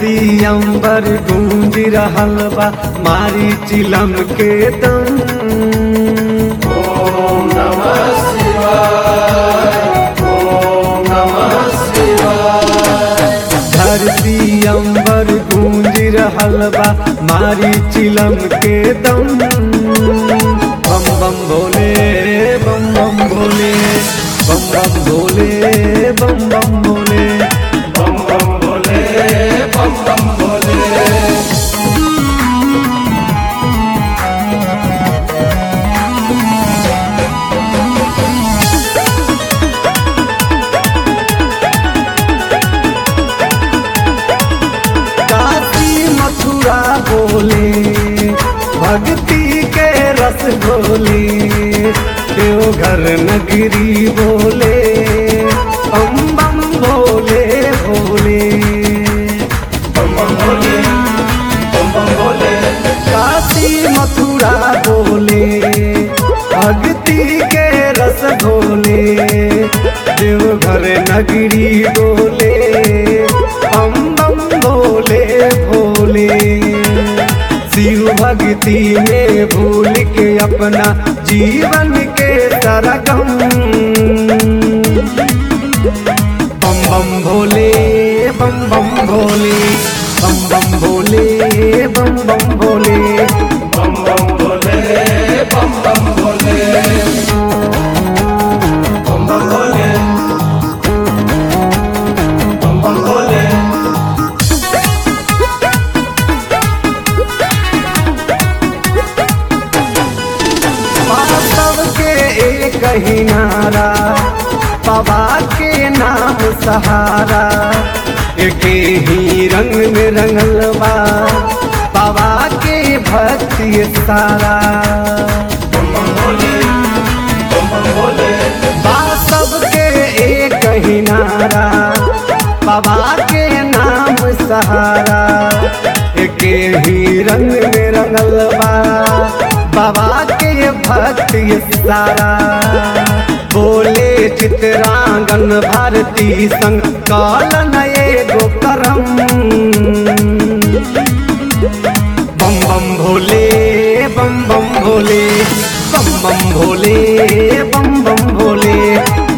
धरती अंबर गूंज रहल बा मारी चिलम के दम ओम नमः शिवाय ओम नमः शिवाय धरती अंबर गूंज रहल बा मारी चिलम के दम बम बम भोले बम बम भोले बम बम भोले बम बम भोले बम बम भोले बम बम भोले काशी मथुरा बोले भक्ति के रस बोले देवघर नगरी बोले बम बम भोले भोले बम बम भोले बम बम भोले काशी मथुरा बोले भक्ति के रस भोले देवघर नगरी बोले हम बम भोले भोले शिव भक्ति में भूल के अपना जीवन के तरगम बम बम भोले बम बम भोले बम बम भोले बम बम भोले बम बम भोले बम बम भोले बम बम भोले बम बम भोले वास्तव के एक ही नारा बाबा के नाम सहारा एक ही रंग में रंगल बा बाबा के भक्ति सारा बम बम भोले बम बम भोले वास्तव के एक ही नारा बाबा के नाम सहारा एक ही रंग में रंगल बा बाबा के भक्ति सारा बोले चित्रांगन भारती संग कालन एगो करम बम बम भोले बम बम भोले बम बम भोले बम बम भोले